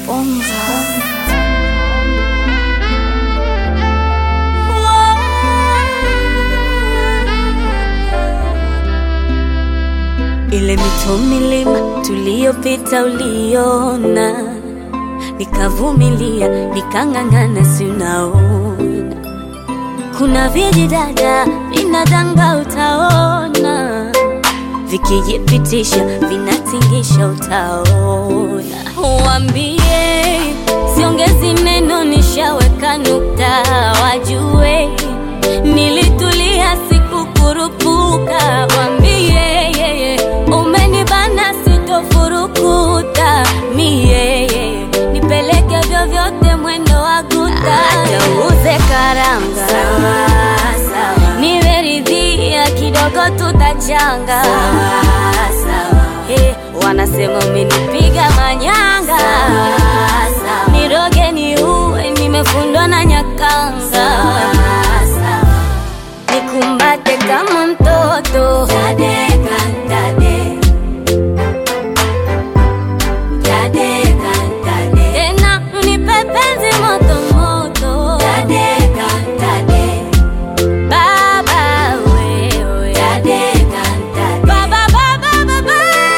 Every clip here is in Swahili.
Ile mito milima tuliyopita uliona, nikavumilia nikang'ang'ana, si unaona kuna vijidada vinadanga, utaona vikijipitisha vinatingisha, utaona. Wambie siongezi neno, nishaweka nukta, wajue nilitulia, sikukurupuka. Wambie umenibana, sitofurukuta mie, nipeleke vyovyote, mwendo wa guta, atauze karanga nimeridhia kidogo, tutachanga Hey, wanasema umenipiga manyanga, niroge ni uwe, nimefundwa na nyakanga, nikumbate kama mtoto Tadeka, tade. Tadeka, tade. tena unipe penzi moto moto Tadeka, tade. Baba wewe Tadeka, tade. Baba, baba, baba,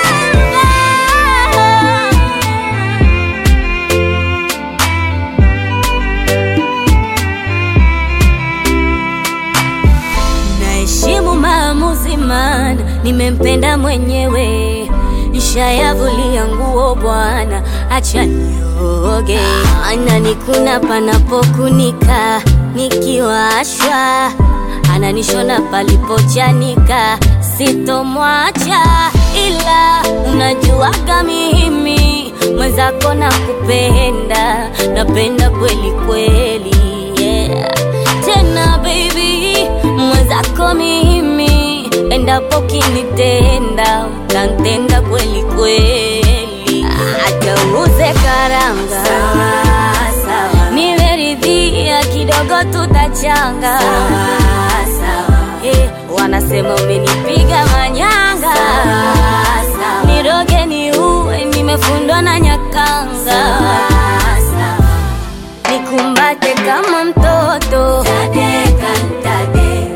Naheshimu maamuzi, maana nimempenda mwenyewe, nishayavulia nguo bwana, acha nioge. Ananikuna panapokunika, nikiwashwa ananishona palipochanika, sitomwacha ila unajuaga mimi mwenzako na kupenda, napenda kweli kweli, yeah. Tena baby mwenzako mimi, endapo kinitenda utantenda kweli kweli, hata uuze karanga nimeridhia kidogo, tutachanga Eh, wanasema umenipiga manyanga, niroge ni uwe, nimefundwa na nyakanga, nikumbate kama mtoto Tadeka, tade.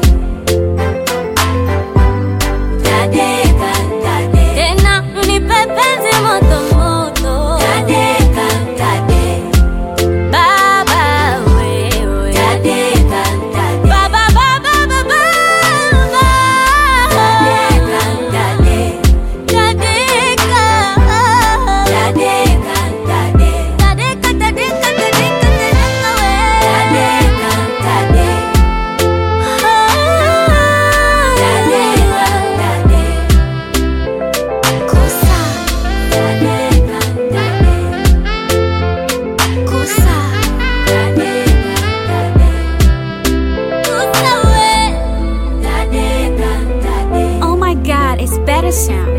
Tadeka, tade. tena unipe penzi moto moto Tadeka, tade. Baba wewe Tadeka, tade. Baba, baba, baba, Tadeka, tade. Tadeka. Tadeka, tade. Tadeka, tadeka, tadeka, tadeka we. Tadeka, tade. Tadeka, tade. Kosa. Tadeka, tade. Kosa. Tadeka, tade. Kosa we. Tadeka, tade. Oh my god, it's better sound.